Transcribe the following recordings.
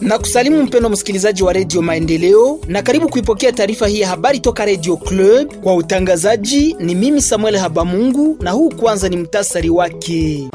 Na kusalimu mpendo msikilizaji wa redio Maendeleo, na karibu kuipokea taarifa hii ya habari toka redio Club. Kwa utangazaji ni mimi Samuel Habamungu, na huu kwanza ni mtasari wake.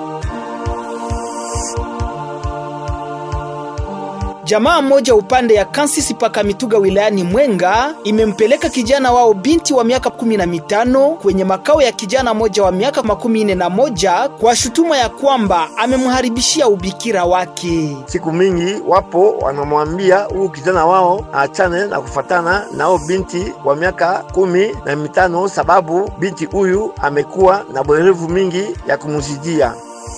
Jamaa mmoja upande ya Kansisi paka Mituga wilayani Mwenga imempeleka kijana wao binti wa miaka kumi na mitano kwenye makao ya kijana moja wa miaka makumi nne na moja kwa shutuma ya kwamba amemharibishia ubikira wake. Siku mingi wapo wanamwambia huyu kijana wao aachane na kufatana nao binti wa miaka kumi na mitano sababu binti huyu amekuwa na bwerevu mingi ya kumuzijia.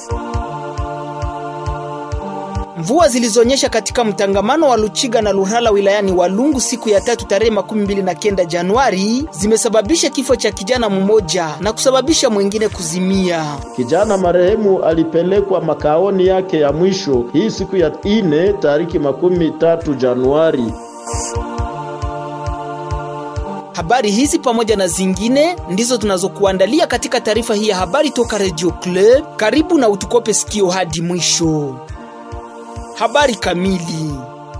Mvua zilizonyesha katika mtangamano wa Luchiga na Luhala wilayani Walungu siku ya tatu tarehe makumi mbili na kenda Januari zimesababisha kifo cha kijana mmoja na kusababisha mwingine kuzimia. Kijana marehemu alipelekwa makaoni yake ya mwisho hii siku ya ine tariki makumi tatu Januari. Habari hizi pamoja na zingine ndizo tunazokuandalia katika taarifa hii ya habari toka Radio Club. Karibu na utukope sikio hadi mwisho. Habari kamili.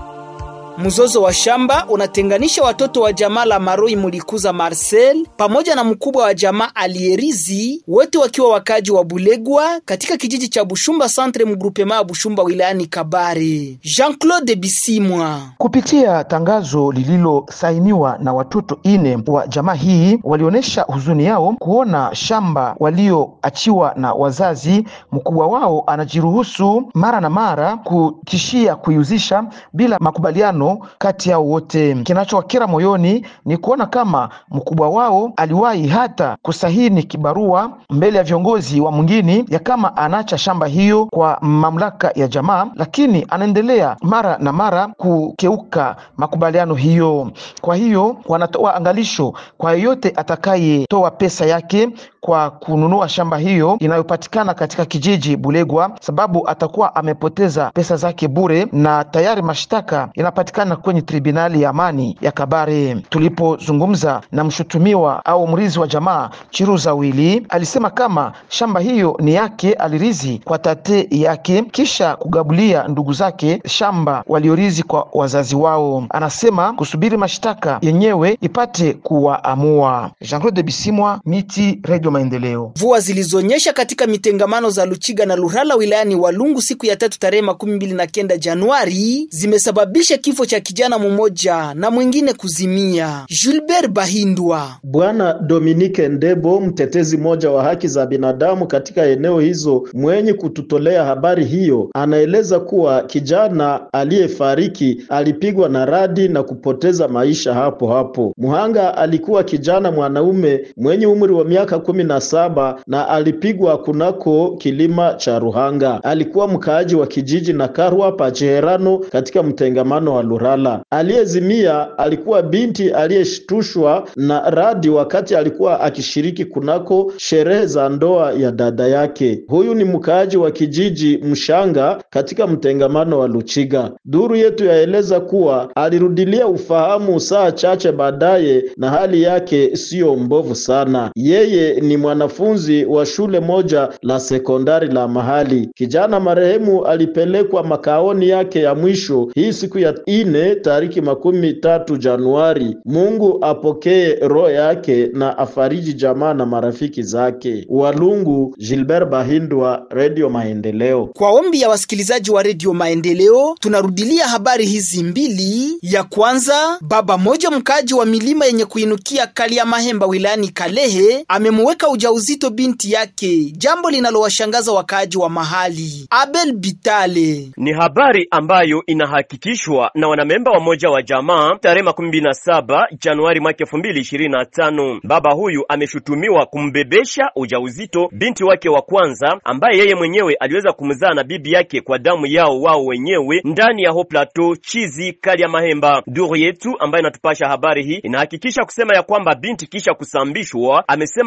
Mzozo wa shamba unatenganisha watoto wa jamaa la Maroi Mulikuza Marcel pamoja na mkubwa wa jamaa Alierizi, wote wakiwa wakaji wa Bulegwa katika kijiji cha Bushumba Centre mgrupema ya Bushumba wilayani Kabare. Jean-Claude Bisimwa. Kupitia tangazo lililosainiwa na watoto ine wa jamaa hii, walionyesha huzuni yao kuona shamba walioachiwa na wazazi, mkubwa wao anajiruhusu mara na mara kutishia kuiuzisha bila makubaliano kati yao wote. Kinachowakera moyoni ni kuona kama mkubwa wao aliwahi hata kusahini kibarua mbele ya viongozi wa mwingine ya kama anaacha shamba hiyo kwa mamlaka ya jamaa, lakini anaendelea mara na mara kukeuka makubaliano hiyo. Kwa hiyo wanatoa angalisho kwa yeyote atakayetoa pesa yake kwa kununua shamba hiyo inayopatikana katika kijiji Bulegwa, sababu atakuwa amepoteza pesa zake bure, na tayari mashtaka inapatikana kwenye tribunali ya amani ya Kabare. Tulipozungumza na mshutumiwa au mrizi wa jamaa Chiruza Wili, alisema kama shamba hiyo ni yake, alirizi kwa tate yake kisha kugabulia ndugu zake shamba waliorizi kwa wazazi wao. Anasema kusubiri mashtaka yenyewe ipate kuwaamua. Jean-Claude Bisimwa, Miti, Radio Maendeleo. Mvua zilizonyesha katika mitengamano za Luchiga na Lurhala wilayani Walungu siku ya tatu tarehe makumi mbili na kenda Januari zimesababisha kifo cha kijana mmoja na mwingine kuzimia. Gilbert Bahindwa. Bwana Dominique Ndebo, mtetezi mmoja wa haki za binadamu katika eneo hizo, mwenye kututolea habari hiyo, anaeleza kuwa kijana aliyefariki alipigwa na radi na kupoteza maisha hapo hapo. Muhanga alikuwa kijana mwanaume mwenye umri wa miaka kumi na saba na alipigwa kunako kilima cha Ruhanga. Alikuwa mkaaji wa kijiji na Karwa Pacheherano katika mtengamano wa Lurala. Aliyezimia alikuwa binti aliyeshtushwa na radi wakati alikuwa akishiriki kunako sherehe za ndoa ya dada yake. Huyu ni mkaaji wa kijiji Mshanga katika mtengamano wa Luchiga. Duru yetu yaeleza kuwa alirudilia ufahamu saa chache baadaye na hali yake siyo mbovu sana. Yeye ni mwanafunzi wa shule moja la sekondari la mahali. Kijana marehemu alipelekwa makaoni yake ya mwisho hii siku ya ine tariki makumi tatu Januari. Mungu apokee roho yake na afariji jamaa na marafiki zake. Walungu, Gilbert Bahindwa, Radio Maendeleo. Kwa ombi ya wasikilizaji wa redio Maendeleo, tunarudilia habari hizi mbili. Ya kwanza, baba moja mkaaji wa milima yenye kuinukia Kalia Mahemba wilayani Kalehe amemuweka ujauzito binti yake, jambo linalowashangaza wakaaji wa mahali. Abel Bitale. Ni habari ambayo inahakikishwa na wanamemba wa moja wa jamaa tarehe makumi mbili na saba Januari mwaka elfu mbili ishirini na tano. Baba huyu ameshutumiwa kumbebesha ujauzito binti wake wa kwanza ambaye yeye mwenyewe aliweza kumzaa na bibi yake kwa damu yao wao wenyewe ndani ya ho plateau chizi kali ya Mahemba. Duru yetu ambayo inatupasha habari hii inahakikisha kusema ya kwamba binti kisha kusambishwa amesema ya kwamba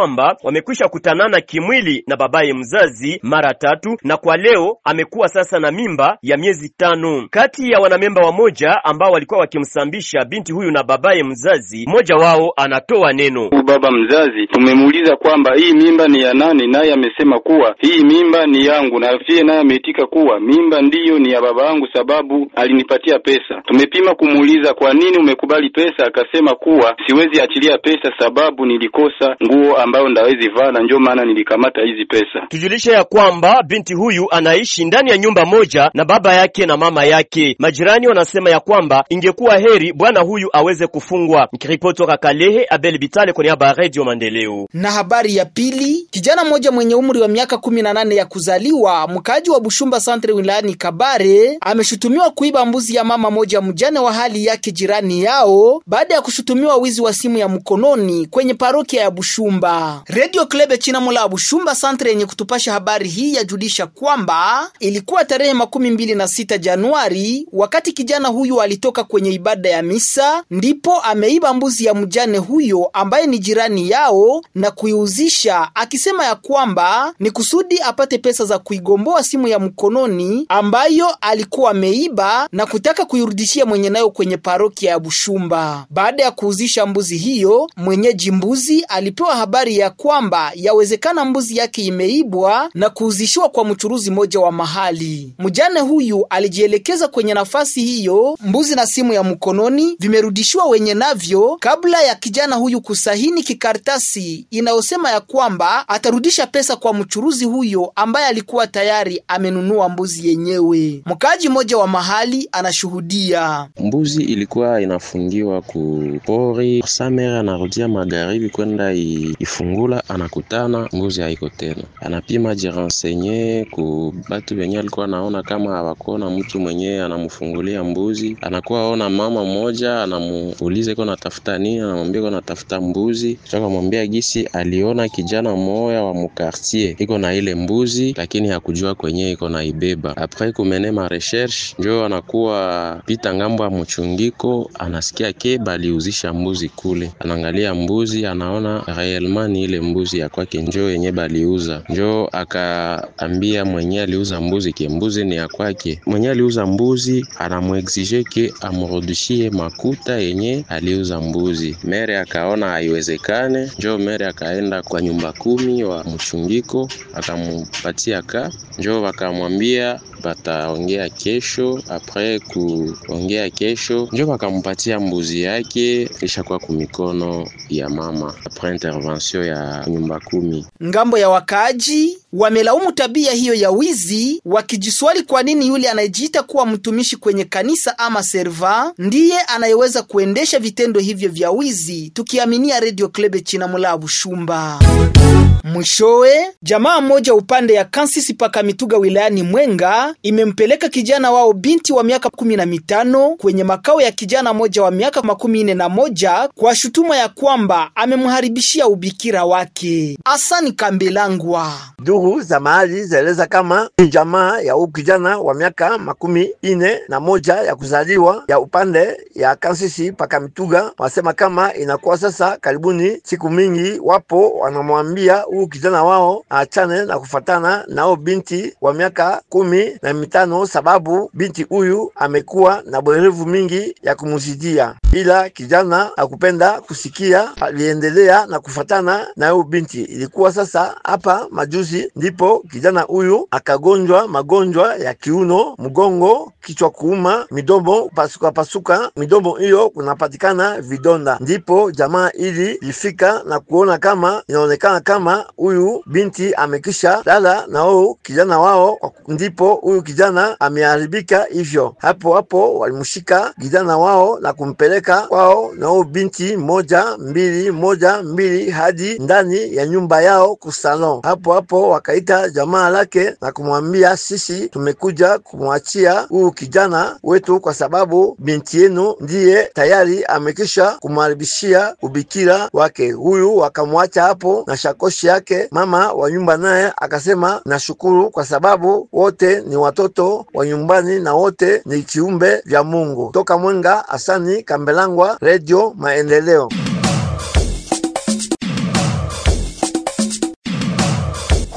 kwamba wamekwisha kutanana kimwili na babaye mzazi mara tatu, na kwa leo amekuwa sasa na mimba ya miezi tano. Kati ya wanamemba wamoja ambao walikuwa wakimsambisha binti huyu na babaye mzazi, mmoja wao anatoa neno. Baba mzazi tumemuuliza kwamba hii mimba ni ya nani, naye amesema kuwa hii mimba ni yangu, na pia naye ameitika kuwa mimba ndiyo ni ya baba yangu sababu alinipatia pesa. Tumepima kumuuliza kwa nini umekubali pesa, akasema kuwa siwezi achilia pesa sababu nilikosa nguo ambayo ndawezi vaa, na ndio maana nilikamata hizi pesa. Tujulishe ya kwamba binti huyu anaishi ndani ya nyumba moja na baba yake na mama yake. Majirani wanasema ya kwamba ingekuwa heri bwana huyu aweze kufungwa. Nikiripoti toka Kalehe, Abel Bitale kwa niaba ya Radio Maendeleo. Na habari ya pili, kijana mmoja mwenye umri wa miaka 18 ya kuzaliwa, mkaaji wa Bushumba Centre wilayani Kabare, ameshutumiwa kuiba mbuzi ya mama moja mjane wa hali yake jirani yao baada ya kushutumiwa wizi wa simu ya mkononi kwenye parokia ya Bushumba. Radio Klebe Chinamula ya Bushumba Centre yenye kutupasha habari hii yajulisha kwamba ilikuwa tarehe makumi mbili na sita Januari wakati kijana huyu alitoka kwenye ibada ya misa, ndipo ameiba mbuzi ya mjane huyo ambaye ni jirani yao na kuiuzisha akisema ya kwamba ni kusudi apate pesa za kuigomboa simu ya mkononi ambayo alikuwa ameiba na kutaka kuirudishia mwenye nayo kwenye parokia ya Bushumba. Baada ya kuuzisha mbuzi hiyo, mwenyeji mbuzi alipewa habari ya kwamba yawezekana mbuzi yake imeibwa na kuuzishiwa kwa mchuruzi mmoja wa mahali. Mjane huyu alijielekeza kwenye nafasi hiyo, mbuzi na simu ya mkononi vimerudishiwa wenye navyo kabla ya kijana huyu kusahini kikaratasi inayosema ya kwamba atarudisha pesa kwa mchuruzi huyo ambaye alikuwa tayari amenunua mbuzi yenyewe. Mkaaji mmoja wa mahali anashuhudia. Mbuzi ilikuwa inafungiwa ku pori, Samer anarudia magharibi kwenda ifungula, anakutana mbuzi haiko tena, anapima jirensenye ku batu benye alikuwa anaona kama hawakuona mtu mwenye anamfungulia mbuzi, anakuwa ona mama mmoja anamuuliza iko natafuta nini, anamwambia iko natafuta mbuzi, akamwambia gisi aliona kijana mmoja wa mukartier iko na ile mbuzi, lakini hakujua kwenye iko na ibeba. Apres kumene ma recherche njo anakuwa pita ngambo ya mchungiko, anasikia ke baliuzisha mbuzi kule, anaangalia mbuzi, anaona reellement ni ile mbuzi ya kwake njo yenye baliuza, njo akaambia mwenye aliuza mbuzi ke mbuzi ni ya kwake. Mwenye aliuza mbuzi anamuexige ke amrudishie makuta yenye aliuza mbuzi. Mere akaona haiwezekane, njo mere akaenda kwa nyumba kumi wa mchungiko akamupatia ka, njo wakamwambia bataongea kesho. Apres kuongea kesho, njo wakampatia mbuzi yake ishakuwa kumikono ya mama, apres intervention ya nyumba kumi. Ngambo ya wakaaji wamelaumu tabia hiyo ya wizi, wakijiswali kwa nini yule anayejiita kuwa mtumishi kwenye kanisa ama serva ndiye anayeweza kuendesha vitendo hivyo vya wizi, tukiaminia Radio Klebe Chinamula Bushumba. Mwishowe, jamaa mmoja upande ya Kansisi paka Mituga wilayani Mwenga imempeleka kijana wao binti wa miaka kumi na mitano kwenye makao ya kijana moja wa miaka makumi nne na moja kwa shutuma ya kwamba amemharibishia ubikira wake. Asani Kambelangwa. Duru za mahali zaeleza kama ni jamaa ya huyu kijana wa miaka makumi ine na moja ya kuzaliwa ya upande ya Kansisi paka Mituga, wasema kama inakuwa sasa karibuni siku mingi, wapo wanamwambia huyu kijana wao aachane na kufatana nao binti wa miaka kumi na mitano, sababu binti huyu amekuwa na bwerevu mingi ya kumuzidia, ila kijana akupenda kusikia, aliendelea na kufatana na huyu binti. Ilikuwa sasa hapa majuzi ndipo kijana huyu akagonjwa magonjwa ya kiuno, mgongo, kichwa kuuma, midomo pasuka pasuka, midomo hiyo kunapatikana vidonda. Ndipo jamaa ili lifika na kuona kama inaonekana kama huyu binti amekisha lala na huyu kijana wao, ndipo huyu kijana ameharibika hivyo. Hapo hapo walimshika kijana wao na kumpeleka kwao na huyu binti moja mbili moja mbili hadi ndani ya nyumba yao kusalon. Hapo hapo wakaita jamaa lake na kumwambia, sisi tumekuja kumwachia huyu kijana wetu kwa sababu binti yenu ndiye tayari amekisha kumharibishia ubikira wake. Huyu wakamwacha hapo na shakoshi yake. Mama wa nyumba naye akasema, nashukuru kwa sababu wote ni watoto wa nyumbani na wote ni kiumbe vya Mungu. Toka Mwenga, Asani Kambelangwa, Radio Maendeleo.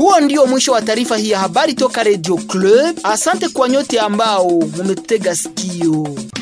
Huo ndio mwisho wa taarifa hii ya habari toka Radio Club. Asante kwa nyote ambao mumetega sikio.